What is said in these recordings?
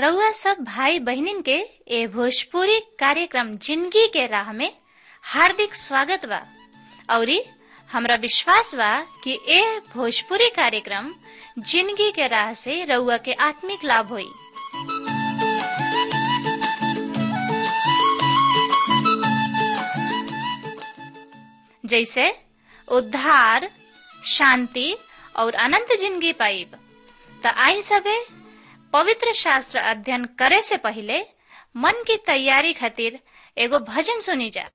रउआ सब भाई बहनिन के ए भोजपुरी कार्यक्रम जिंदगी के राह में हार्दिक स्वागत बा औरी हमरा विश्वास बा कि ए भोजपुरी कार्यक्रम जिंदगी के राह से रउआ के आत्मिक लाभ होई जैसे उद्धार शांति और अनंत जिंदगी पाइब त आई सबे पवित्र शास्त्र अध्ययन करे से पहले मन की तैयारी खातिर एगो भजन सुनी जा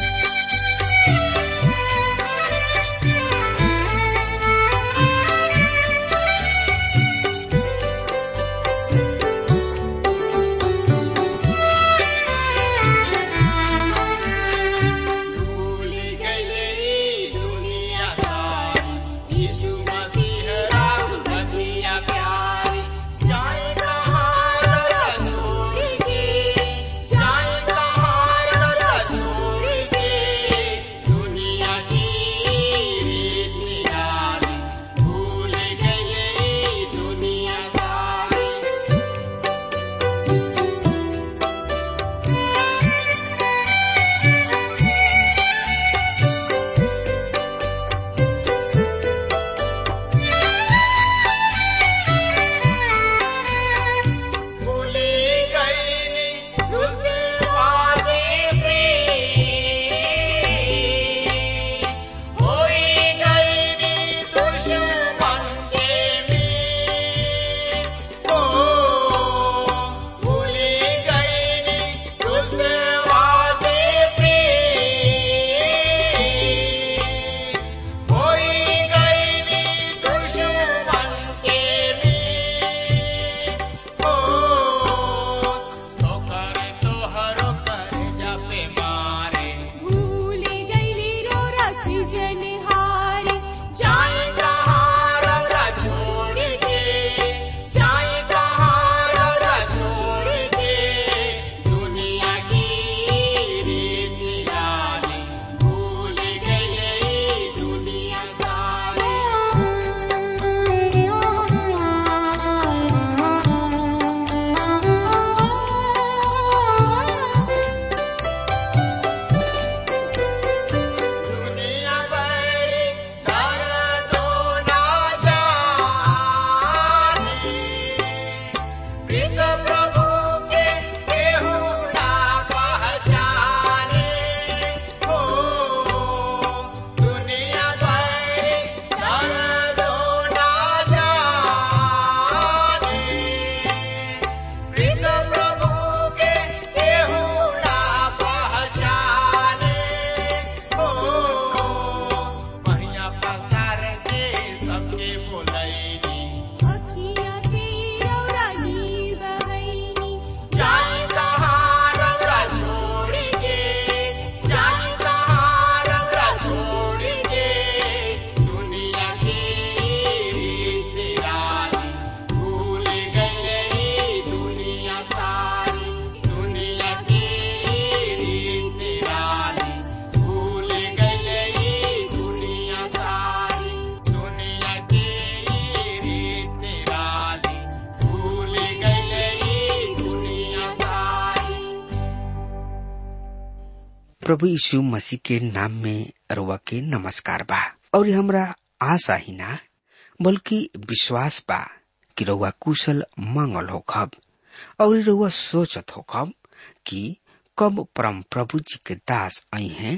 प्रभु यीशु मसीह के नाम में रुआ के नमस्कार बा और हमरा आशा ही ना बल्कि विश्वास बा कि रउआ कुशल मंगल हो खब और रउआ सोचत हो खब कि कब परम प्रभु जी के दास आई हैं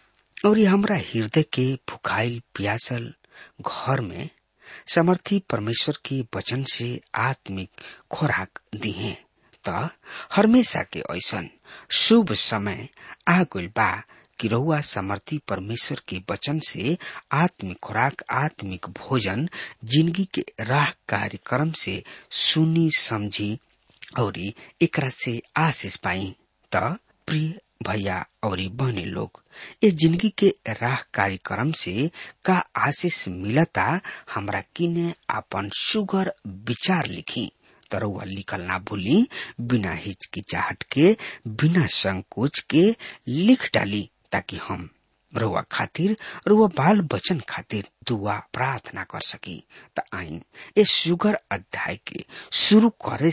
और हमरा हृदय के भुखाइल प्यासल घर में समर्थी परमेश्वर के वचन से आत्मिक खुराक दी है त हमेशा के ऐसन शुभ समय आ गइल बा कि रहुआ समर्थी परमेश्वर के वचन से आत्मिक खुराक आत्मिक भोजन जिंदगी के राह कार्यक्रम से सुनी समझी और एकरा से आशीष पाई त प्रिय भैया और बहनी लोग इस जिंदगी के राह कार्यक्रम से का आशीष मिलता हमरा किने अपन सुगर विचार लिखी तरौआ लिखल ना भूली बिना हिचकिचाहट के बिना संकोच के लिख डाली ताकि हम रुआ खातिर रुआ बाल बचन खातिर दुआ प्रार्थना कर सकी त आई ए सुगर अध्याय के शुरू करे से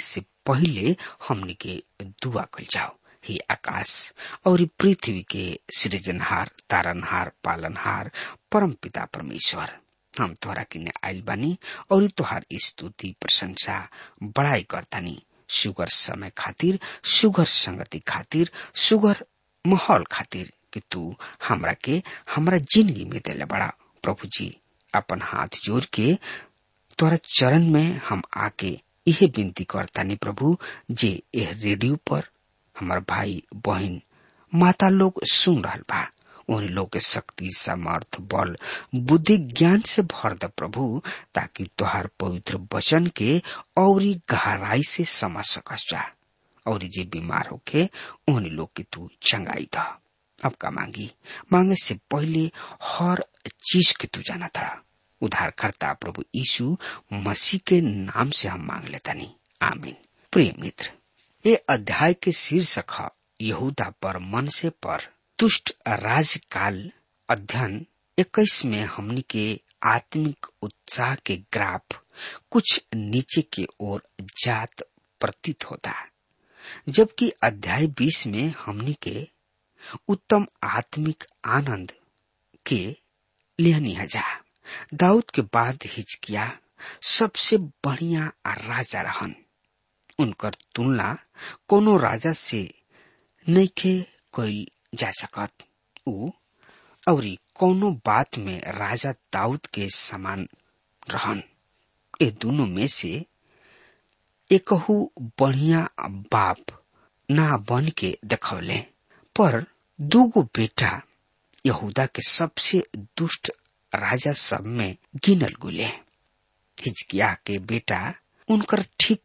पहले हमनी के दुआ कल जाओ ही आकाश और पृथ्वी के सृजनहार तारनहार पालनहार परम पिता परमेश्वर हम तोहरा किने आयल बानी और तोहार स्तुति प्रशंसा बड़ाई करतानी सुगर समय खातिर सुगर संगति खातिर सुगर माहौल खातिर कि तू हमरा के हमरा जिंदगी में दिले बड़ा प्रभु जी अपन हाथ जोड़ के तोरा चरण में हम आके यह विनती करतानी प्रभु जे यह रेडियो पर हमार भाई बहन माता लोग सुन रहा बा उन लोग के शक्ति सामर्थ बल बुद्धि ज्ञान से भर द प्रभु ताकि तोहार पवित्र वचन के और गहराई से समझ सकस जा और जे बीमार होके उन लोग के तू चंगाई द अब का मांगी मांगे से पहले हर चीज के तू जाना था उद्धारकर्ता प्रभु यीशु मसीह के नाम से हम मांग लेता नहीं आमीन प्रिय मित्र ये अध्याय के शीर्षक है यहूदा पर मन से पर तुष्ट राजकाल अध्ययन इक्कीस में हमनी के आत्मिक उत्साह के ग्राफ कुछ नीचे की ओर जात प्रतीत होता जबकि अध्याय बीस में हमनी के उत्तम आत्मिक आनंद के लिहनी हजा दाऊद के बाद हिचकिया सबसे बढ़िया राजा रहन उनकर तुलना कोनो राजा से नइखे कइल जा सकत ऊ औरी कोनो बात में राजा दाऊद के समान रहन ए दोनों में से एकहू बढ़िया बाप ना बन के देखौले पर दूगो बेटा यहूदा के सबसे दुष्ट राजा सब में गिनल गुले हिजकिया के बेटा उनकर ठीक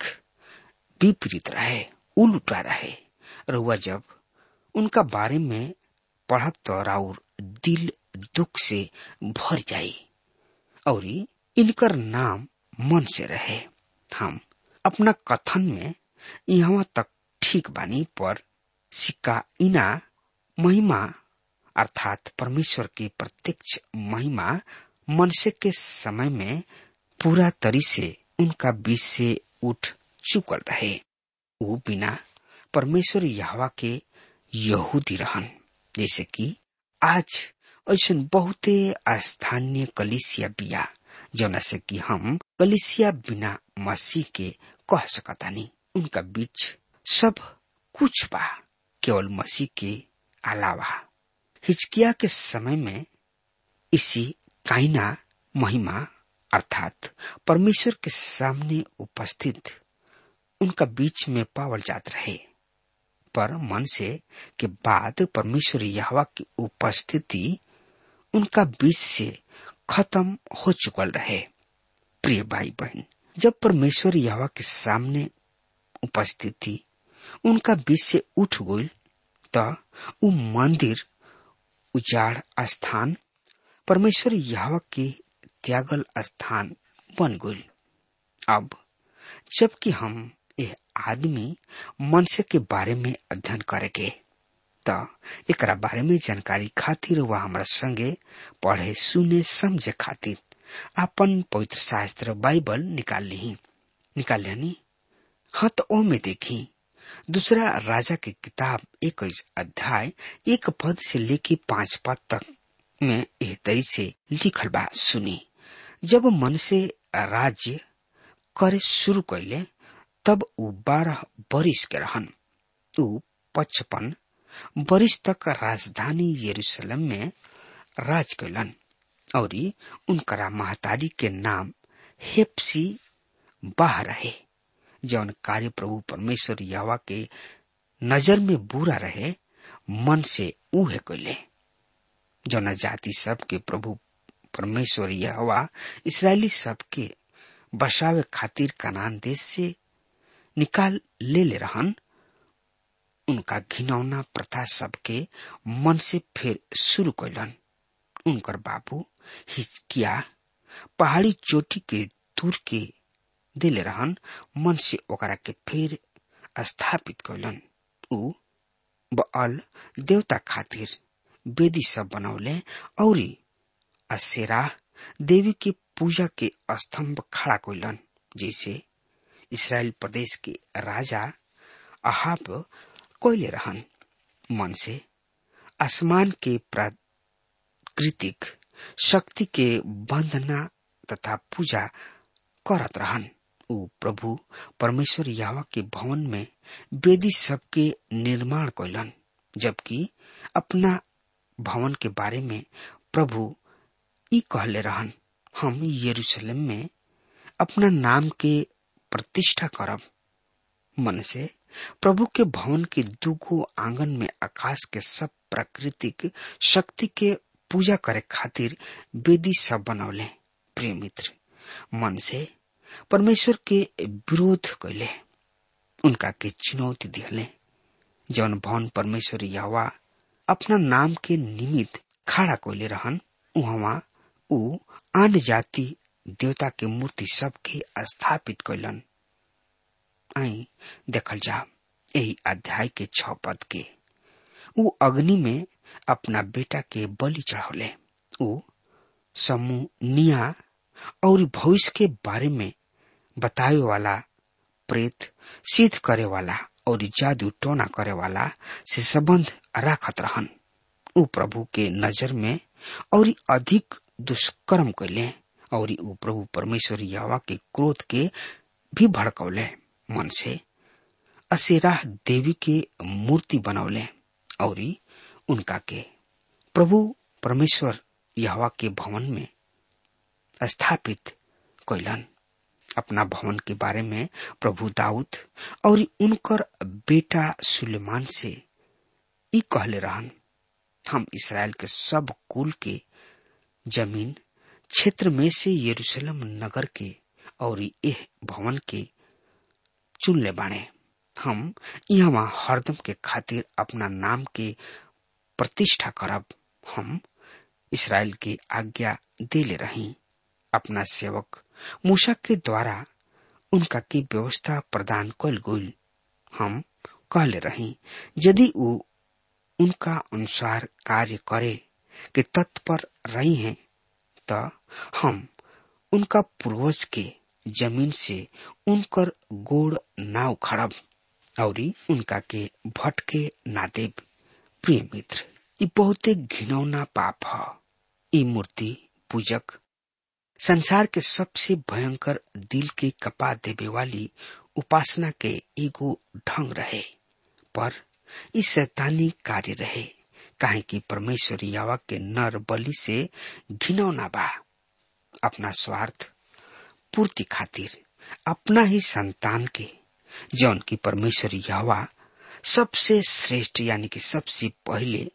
विपरीत रहे उल्टा रहे रुआ जब उनका बारे में पढ़ब तो राउर दिल दुख से भर जाई और इनकर नाम मन से रहे हम अपना कथन में यहाँ तक ठीक बानी पर सिक्का इना महिमा अर्थात परमेश्वर की प्रत्यक्ष महिमा मनसे के समय में पूरा तरी से उनका बीच से उठ चुकल रहे वो बिना परमेश्वर यहवा के यहूदी रहन जैसे कि आज ऐसा बहुते स्थानीय कलिसिया बिया जौना से कि हम कलिसिया बिना मसीह के कह सकतानी उनका बीच सब कुछ बा केवल मसीह के अलावा हिचकिया के समय में इसी काइना महिमा अर्थात परमेश्वर के सामने उपस्थित उनका बीच में पावल जात रहे पर मन से के बाद परमेश्वर यहवा की उपस्थिति उनका बीच से खत्म हो चुकल रहे प्रिय भाई बहन जब परमेश्वर यहवा के सामने उपस्थिति उनका बीच से उठ गई तो उ मंदिर उजाड़ स्थान परमेश्वर यहवा के त्यागल स्थान बन गई अब जबकि हम यह आदमी मनसे के बारे में अध्ययन करेंगे त एकरा बारे में जानकारी खातिर वह हमारा संगे पढ़े सुने समझे खातिर अपन पवित्र शास्त्र बाइबल निकाल ली निकाल लेनी हाँ तो ओ में देखी दूसरा राजा की किताब एक अध्याय एक पद से लेके पांच पद तक में एह तरी से लिखल बा सुनी जब मन से राज्य करे शुरू कैले तब उ बारह बरिस के रहन उ पचपन बरिस तक राजधानी यरूशलेम में राज कैलन और उनकरा महतारी के नाम हेप्सी बाह रहे जौन कार्य प्रभु परमेश्वर यवा के नजर में बुरा रहे मन से उहे कैले जौन जाति सब के प्रभु परमेश्वर यहवा इसराइली सब के बसावे खातिर कनान देश से निकाल ले ले रहन उनका घिनौना प्रथा सबके मन से फिर शुरू कैलन उनकर बाबू हिचकिया पहाड़ी चोटी के दूर के दिले रहन मन से ओकरा के फिर स्थापित कैलन उ बअल देवता खातिर वेदी सब बनौले और असेरा देवी के पूजा के स्तंभ खड़ा कैलन जैसे इसराइल प्रदेश के राजा अहाब कोयले रहन मन से आसमान के प्राकृतिक शक्ति के वंदना तथा पूजा करत रहन ऊ प्रभु परमेश्वर यावा के भवन में वेदी सबके निर्माण कैलन जबकि अपना भवन के बारे में प्रभु ई कहले रहन हम यरूशलेम में अपना नाम के प्रतिष्ठा करब मन से प्रभु के भवन के दुगो आंगन में आकाश के सब प्राकृतिक शक्ति के पूजा करे खातिर वेदी सब बनौले प्रिय मित्र मन से परमेश्वर के विरोध कैले उनका के चुनौती दिले जौन भवन परमेश्वर यावा अपना नाम के निमित्त खड़ा कोले रहन उहवा ऊ आन जाति देवता के मूर्ति सबके स्थापित कैलन आई देखल जा यही अध्याय के छ पद के ऊ अग्नि में अपना बेटा के बलि चढ़ौले ऊ समूह निया और भविष्य के बारे में बतावे वाला प्रेत सिद्ध करे वाला और जादू टोना करे वाला से संबंध राखत रहन ऊ प्रभु के नजर में और अधिक दुष्कर्म कैले और ऊ प्रभु परमेश्वर यावा के क्रोध के भी भड़कौले मन से असेरा देवी के मूर्ति बनौले और उनका के प्रभु परमेश्वर यहवा के भवन में स्थापित कैलन अपना भवन के बारे में प्रभु दाऊद और उनकर बेटा सुलेमान से ई कहले रहन हम इसराइल के सब कुल के जमीन क्षेत्र में से यरूशलेम नगर के और यह भवन के चुन ले बाणे हम यहाँ हरदम के खातिर अपना नाम के प्रतिष्ठा करब हम इसराइल की आज्ञा देले रही अपना सेवक मूसा के द्वारा उनका की व्यवस्था प्रदान कल गई हम कहले रही यदि वो उनका अनुसार कार्य करे कि तत्पर रही हैं तो हम उनका पूर्वज के जमीन से उनकर गोड़ ना उखड़ब और उनका के भटके ना देव प्रिय मित्र ये बहुते घिनौना पाप है ये मूर्ति पूजक संसार के सबसे भयंकर दिल के कपा देवे वाली उपासना के एगो ढंग रहे पर इस शैतानी कार्य रहे काहे कि परमेश्वर यावा के नर बलि से घिनौना बा अपना स्वार्थ पूर्ति खातिर अपना ही संतान के जौन की परमेश्वर यावा सबसे श्रेष्ठ यानी कि सबसे पहले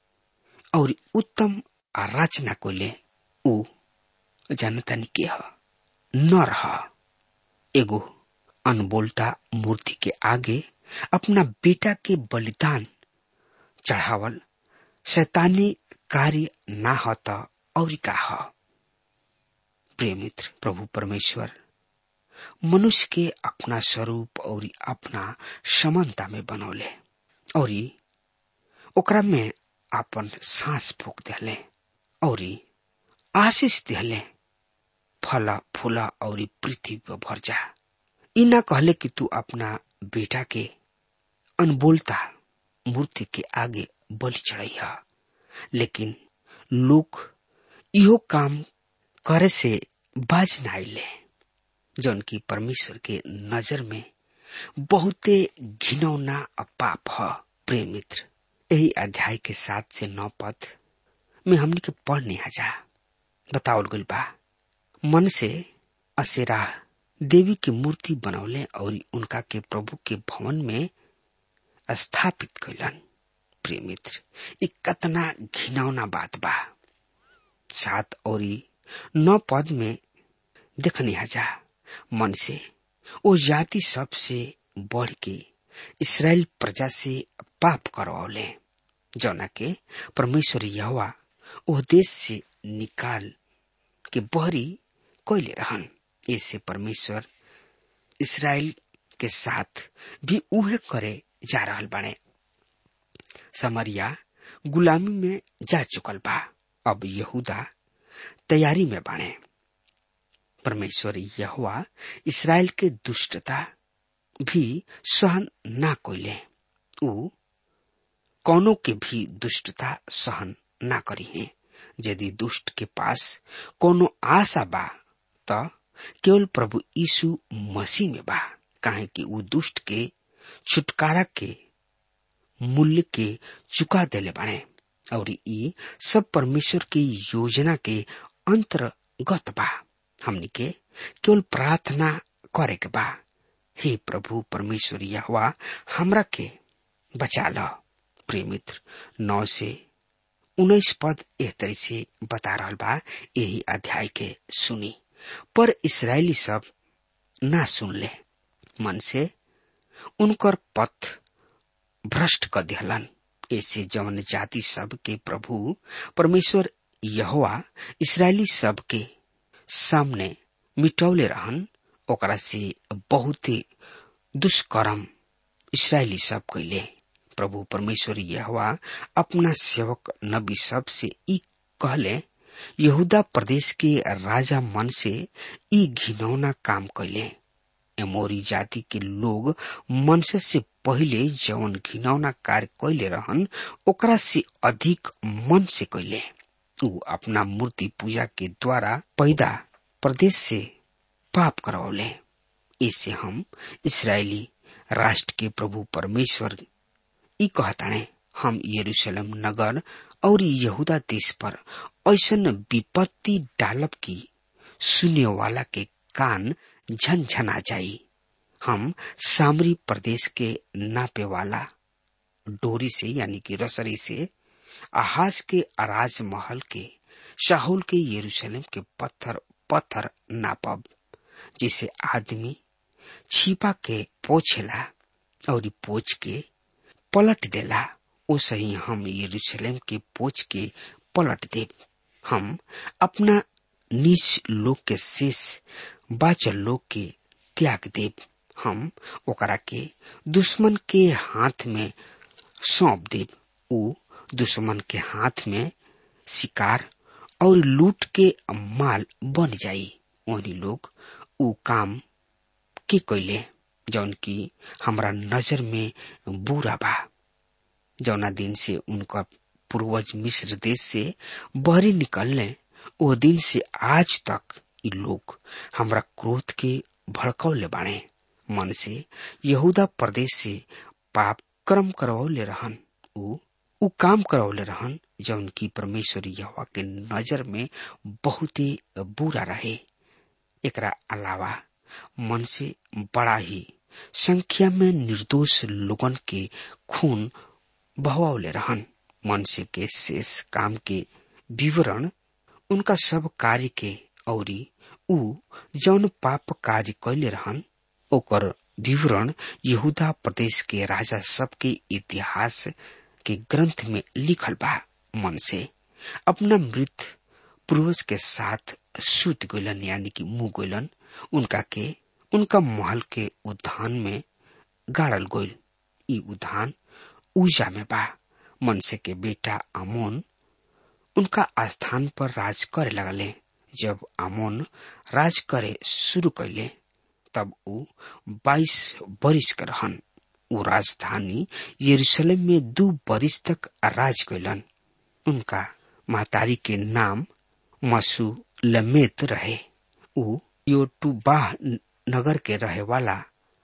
और उत्तम रचना को ले ऊ जानता नहीं के ह नर ह एगो अनबोलता मूर्ति के आगे अपना बेटा के बलिदान चढ़ावल शैतानी कार्य ना हो तो और का ह प्रिय मित्र प्रभु परमेश्वर मनुष्य के अपना स्वरूप और अपना समानता में बनौले और ओकरा में अपन सांस फूक दिले और आशीष दिले फल फूला और पृथ्वी पर भर जा ई ना कहले कि तू अपना बेटा के अनबोलता मूर्ति के आगे बलि चढ़ैया लेकिन लोग इहो काम करे से बाज न आइले जौन की परमेश्वर के नजर में बहुते घिनौना पाप ह प्रिय मित्र यही अध्याय के सात से नौ पद में हमने के पढ़ने जा बतावल गल बा मन से असेरा देवी की मूर्ति बनौले और उनका के प्रभु के भवन में स्थापित कैलन प्रिय मित्र ये कतना घिनौना बात बा सात और नौ पद में देखने हजा मन से वो जाति सबसे बढ़ के इसराइल प्रजा से पाप करवले जौना के परमेश्वर यहोवा ओ देश से निकाल के बहरी कैले रहन ऐसे परमेश्वर इसराइल के साथ भी उहे करे जा रहल बाने समरिया गुलामी में जा चुकल बा अब यहूदा तैयारी में बाने परमेश्वर यहोवा इसराइल के दुष्टता भी सहन ना कोइले ऊ कौनो के भी दुष्टता सहन ना करी है यदि दुष्ट के पास कोनो आशा बा त केवल प्रभु यीशु मसीह में बा काहे कि ऊ दुष्ट के छुटकारा के मूल्य के चुका देले बाड़े और ई सब परमेश्वर की योजना के अंतर्गत बा हमनी के केवल प्रार्थना करे के बा हे प्रभु परमेश्वर यहोवा हमरा के बचा लो प्रिय मित्र नौ से उन्नीस पद एह तरह से बता रहा बा यही अध्याय के सुनी पर इसराइली सब ना सुन ले मन से उनकर पथ भ्रष्ट कर दिहलन ऐसे जवन जाति सब के प्रभु परमेश्वर यहोवा इसराइली सब के सामने मिटौले रहन ओकरा से बहुते दुष्कर्म इसराइली सब कैले प्रभु परमेश्वर यहोवा अपना सेवक नबी सब से ई कहले यहूदा प्रदेश के राजा मन से ई घिनौना काम कैले एमोरी जाति के लोग मनसे से पहिले जवन घिनौना कार्य कैले रहन ओकरा से अधिक मन से कैले ऊ अपना मूर्ति पूजा के द्वारा पैदा प्रदेश से पाप करवले इसे हम इसराइली राष्ट्र के प्रभु परमेश्वर कहताणे हम यरूशलेम नगर और यहूदा देश पर ऐसन विपत्ति डालब की सुने वाला के कान झनझना जाई हम सामरी प्रदेश के नापे वाला डोरी से यानी कि रसरी से आहाज के अराज महल के शाहुल के यरूशलेम के पत्थर पत्थर नापब जिसे आदमी छिपा के पोछेला और पोछ के पलट देला ओसे ही हम यरूशलेम के पोछ के पलट देव हम अपना नीच लोग के शेष बाचल लोग के त्याग देव हम ओकरा के दुश्मन के हाथ में सौंप देव ऊ दुश्मन के हाथ में शिकार और लूट के माल बन जाई वही लोग ऊ काम के कैले जौन की हमरा नजर में बुरा बा जौना दिन से उनका पूर्वज मिस्र देश से बहरी निकलने वो दिन से आज तक ये लोग हमरा क्रोध के भड़कौले बाणे मन से यहूदा प्रदेश से पाप कर्म करवले रहन ऊ ऊ काम करवले रहन जौन की परमेश्वर यहोवा के नजर में बहुत ही बुरा रहे एकरा अलावा मन से बड़ा ही संख्या में निर्दोष लोगन के खून बहवावले रहन मनुष्य के शेष काम के विवरण उनका सब कार्य के औरी ऊ जौन पाप कार्य कैले रहन ओकर विवरण यहूदा प्रदेश के राजा सब के इतिहास के ग्रंथ में लिखल बा मन से अपना मृत पूर्वज के साथ सूत गलन यानी कि मुंह गलन उनका के उनका महल के उद्यान में गाड़ल गोल ई उद्यान ऊजा में बा मनसे के बेटा आमोन उनका स्थान पर राज करे लगले जब आमोन राज करे शुरू कैले तब ऊ बाईस बरिस के रहन ऊ राजधानी यरूशलेम में दू बरिस तक राज कैलन उनका महतारी के नाम मसू लमेत रहे ऊ योटुबाह नगर के रहे वाला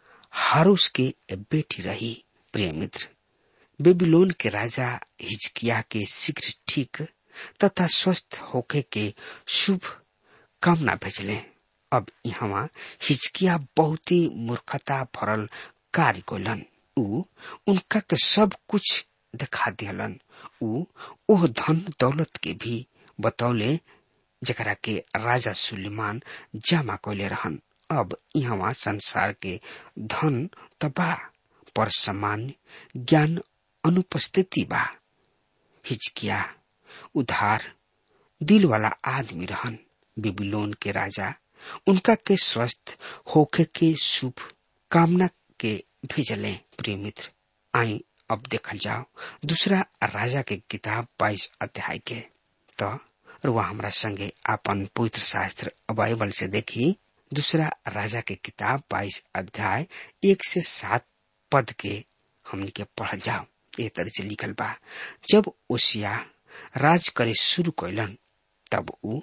हारूस के बेटी रही प्रिय मित्र बेबीलोन के राजा हिजकिया के शीघ्र ठीक तथा स्वस्थ होके के शुभ कामना भेजले अब यहाँ हिजकिया बहुत ही मूर्खता भरल कार्य कोलन ऊ उनका के सब कुछ दिखा दियलन ऊ ओह धन दौलत के भी बतौले जकरा के राजा सुलेमान जमा कैले रहन अब यहाँ संसार के धन तबा पर सामान्य ज्ञान अनुपस्थिति बा हिचकिया उधार दिल वाला आदमी रहन बेबीलोन के राजा उनका के स्वस्थ होके के शुभ कामना के भेजले प्रिय मित्र आई अब देखल जाओ दूसरा राजा के किताब बाईस अध्याय के तो रुआ हमरा संगे अपन पवित्र शास्त्र बाइबल से देखी दूसरा राजा के किताब बाईस अध्याय एक से सात पद के हमन के पढ़ल जाओ ए तरह से लिखल बा जब ओसिया राज करे शुरू कैलन तब ऊ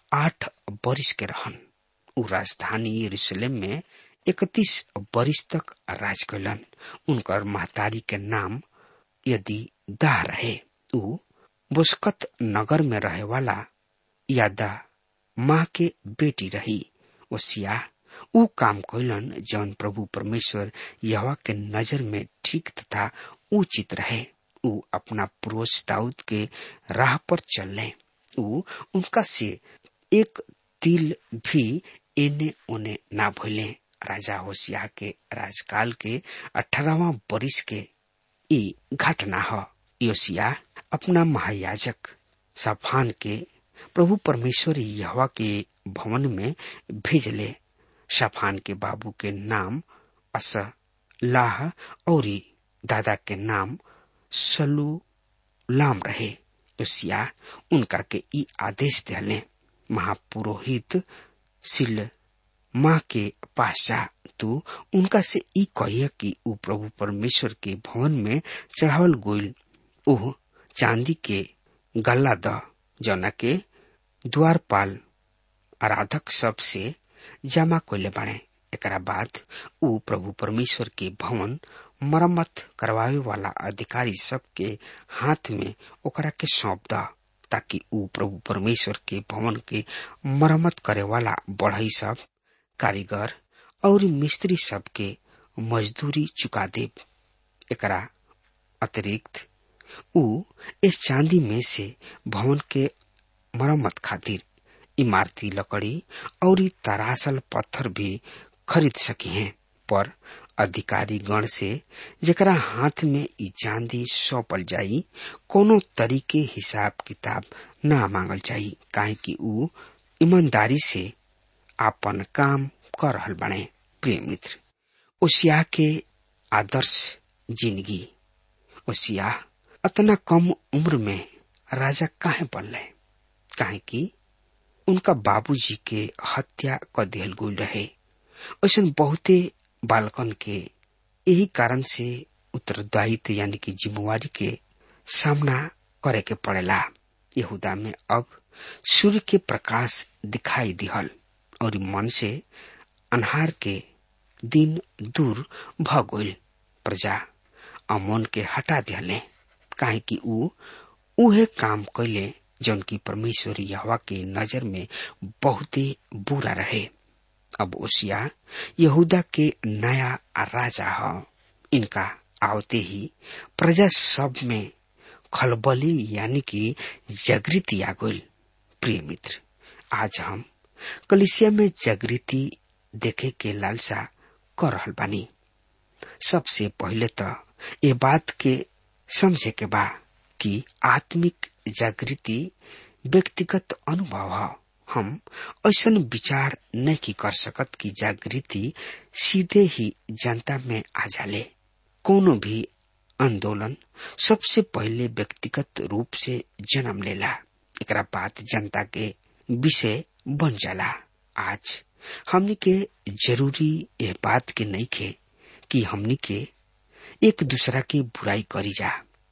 आठ बरिस के रहन ऊ राजधानी यरूशलेम में इकतीस बरिस तक राज कैलन उनकर महतारी के नाम यदि दाह रहे ऊ बुस्कत नगर में रहे वाला यादा माँ के बेटी रही ओसिया ऊ काम कैलन जौन प्रभु परमेश्वर यहवा के नजर में ठीक तथा उचित रहे ऊ अपना पुरुष दाऊद के राह पर चलने ऊ उनका से एक तिल भी एने ओने ना भूले राजा होशिया के राजकाल के अठारहवा बरिस के ई घटना ह योसिया अपना महायाजक साफान के प्रभु परमेश्वर यहवा के भवन में भेजले साफान के बाबू के नाम अस लाह और दादा के नाम सलू लाम रहे योसिया उनका के ई आदेश दिले महापुरोहित सिल माँ के पास जा तू उनका से ई कहिए कि ऊ प्रभु परमेश्वर के भवन में चढ़ावल गोइल ओह चांदी के गल्ला द जौना के द्वारपाल आराधक सब से जमा कोले बने एकरा बाद ऊ प्रभु परमेश्वर के भवन मरम्मत करवावे वाला अधिकारी सब के हाथ में ओकरा के सौंप द ताकि ऊ प्रभु परमेश्वर के भवन के मरम्मत करे वाला बढ़ई सब कारीगर और मिस्त्री सब के मजदूरी चुका दे एकरा अतिरिक्त ऊ इस चांदी में से भवन के मरम्मत खातिर इमारती लकड़ी और तरासल पत्थर भी खरीद सकी हैं पर अधिकारी गण से जरा हाथ में ई चांदी सौंपल जाई कोनो तरीके हिसाब किताब ना मांगल जाई काहे कि ऊ ईमानदारी से आपन काम कर रहल बने प्रिय मित्र ओसिया के आदर्श जिंदगी ओसिया अतना कम उम्र में राजा काहे बनले काहे कि उनका बाबूजी के हत्या क दिहल गई रहे ऐसा बहुते बालकन के यही कारण से उत्तरदायित्व यानी कि जिम्मेवारी के सामना करे के पड़ेला यहूदा में अब सूर्य के प्रकाश दिखाई दिहल और मन से अनहार के दिन दूर भ गइल प्रजा अमन के हटा दिहले काहे कि ऊ उहे काम कैले जौन की परमेश्वर यहवा के नजर में बहुते बुरा रहे अब ओसिया यहूदा के नया राजा ह इनका आवते ही प्रजा सब में खलबली यानी कि जागृति आ गई प्रिय मित्र आज हम कलिसिया में जागृति देखे के लालसा कर रहल बानी सबसे पहले तो ये बात के समझे के बा कि आत्मिक जागृति व्यक्तिगत अनुभव है हम ऐसा विचार नहीं कर सकत कि जागृति सीधे ही जनता में आ जाले कोनो भी आंदोलन सबसे पहले व्यक्तिगत रूप से जन्म लेला एकरा बाद जनता के विषय बन जाला आज हमनी के जरूरी यह बात के नहीं खे कि हमनी के एक दूसरा की बुराई करी जा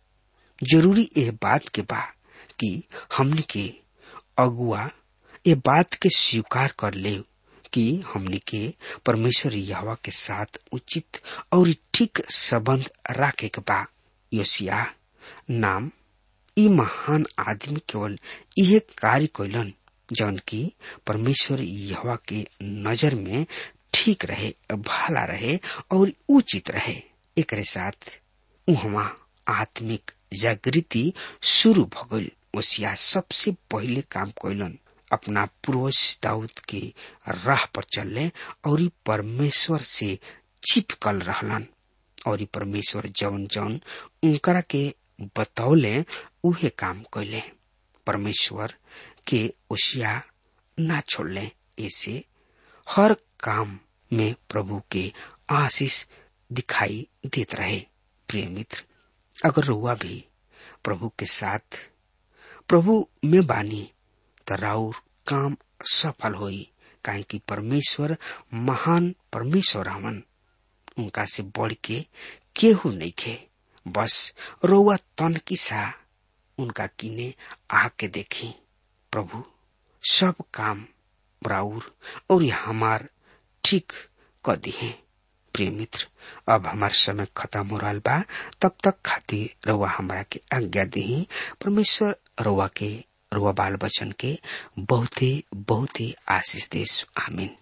जरूरी यह बात के बा कि हमनी के अगुआ ये बात के स्वीकार कर ले कि हमनी के परमेश्वर यहवा के साथ उचित और ठीक संबंध रखे के बा योसिया नाम ई महान आदमी केवल यह कार्य कैलन जौन की परमेश्वर यहवा के नजर में ठीक रहे भला रहे और उचित रहे एक साथ उहवा आत्मिक जागृति शुरू भ गई ओसिया सबसे पहले काम कैलन अपना पूर्वज दाऊद के राह पर चलने और परमेश्वर से चिपकल रहलन और परमेश्वर जौन जौन उनकरा के बतौले उहे काम कैले परमेश्वर के ओसिया ना छोड़ले ऐसे हर काम में प्रभु के आशीष दिखाई देत रहे प्रिय मित्र अगर रुआ भी प्रभु के साथ प्रभु में बानी त राउर काम सफल होई काहे कि परमेश्वर महान परमेश्वर हवन उनका से बढ़ के केहू नहीं खे बस रोवा तन किसा उनका किने आके देखी प्रभु सब काम राउर और हमार ठीक क दिहे प्रिय मित्र अब हमार समय खत्म हो रहा बा तब तक खातिर रउआ हमरा के आज्ञा दी परमेश्वर रउआ के रउआ बाल बचन के बहुते बहुते आशीष देश आमीन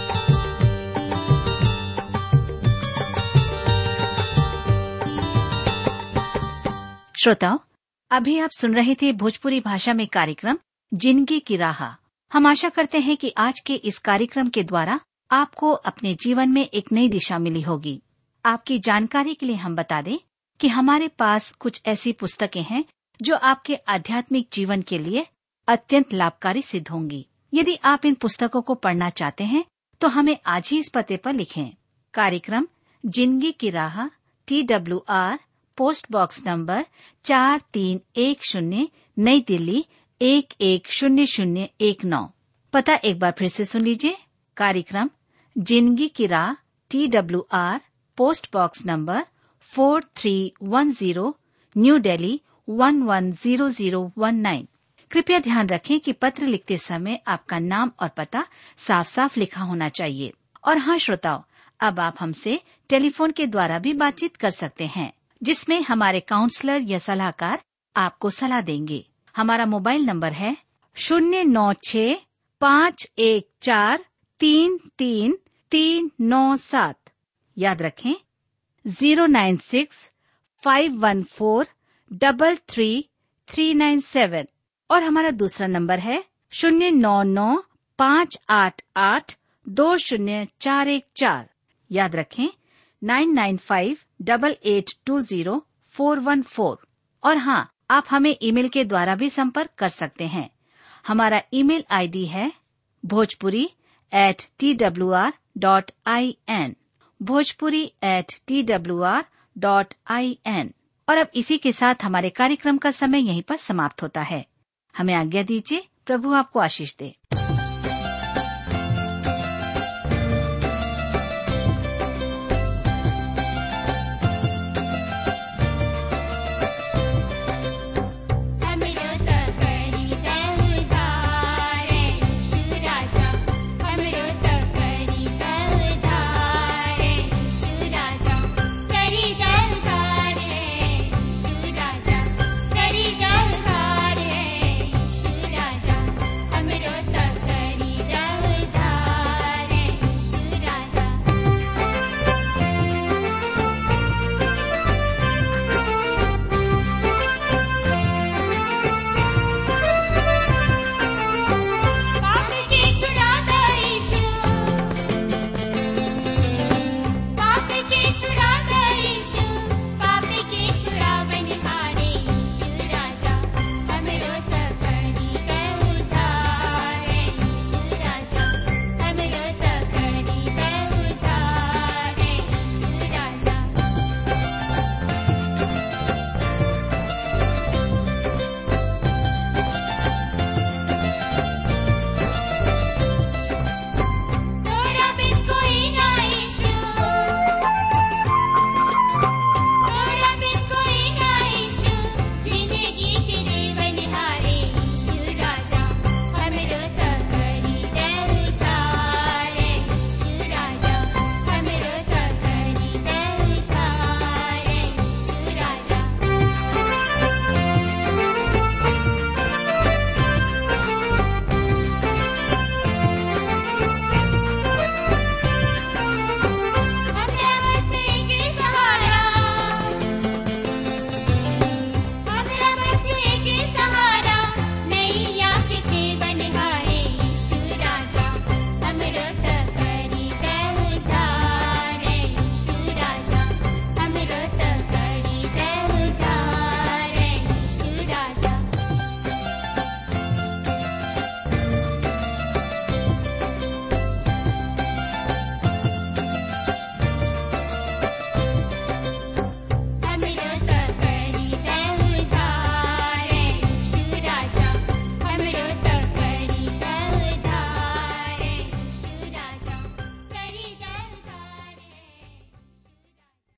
श्रोताओं अभी आप सुन रहे थे भोजपुरी भाषा में कार्यक्रम जिंदगी की राह हम आशा करते हैं कि आज के इस कार्यक्रम के द्वारा आपको अपने जीवन में एक नई दिशा मिली होगी आपकी जानकारी के लिए हम बता दें कि हमारे पास कुछ ऐसी पुस्तकें हैं जो आपके आध्यात्मिक जीवन के लिए अत्यंत लाभकारी सिद्ध होंगी यदि आप इन पुस्तकों को पढ़ना चाहते हैं तो हमें आज ही इस पते पर लिखें कार्यक्रम जिंदगी की राह T W R post box number चार तीन एक शून्य नई दिल्ली एक एक शून्य शून्य एक नौ पता एक बार फिर से सुन लीजिए कार्यक्रम जिंदगी की राह T W R post box number four three one zero new Delhi one one zero zero one nine कृपया ध्यान रखें कि पत्र लिखते समय आपका नाम और पता साफ साफ लिखा होना चाहिए और हाँ श्रोताओं अब आप हमसे टेलीफोन के द्वारा भी बातचीत कर सकते हैं जिसमें हमारे काउंसलर या सलाहकार आपको सलाह देंगे हमारा मोबाइल नंबर है शून्य नौ छ पाँच एक चार तीन तीन तीन नौ सात याद रखें zero nine six five one four double three three nine seven और हमारा दूसरा नंबर है शून्य नौ नौ पाँच आठ आठ दो शून्य चार एक चार याद रखें nine nine five double eight two zero four one four और हाँ आप हमें ईमेल के द्वारा भी संपर्क कर सकते हैं हमारा ईमेल आईडी है Bhojpuri at T W R dot I N Bhojpuri at T W R dot I N और अब इसी के साथ हमारे कार्यक्रम का समय यहीं पर समाप्त होता है हमें आज्ञा दीजिए प्रभु आपको आशीष दे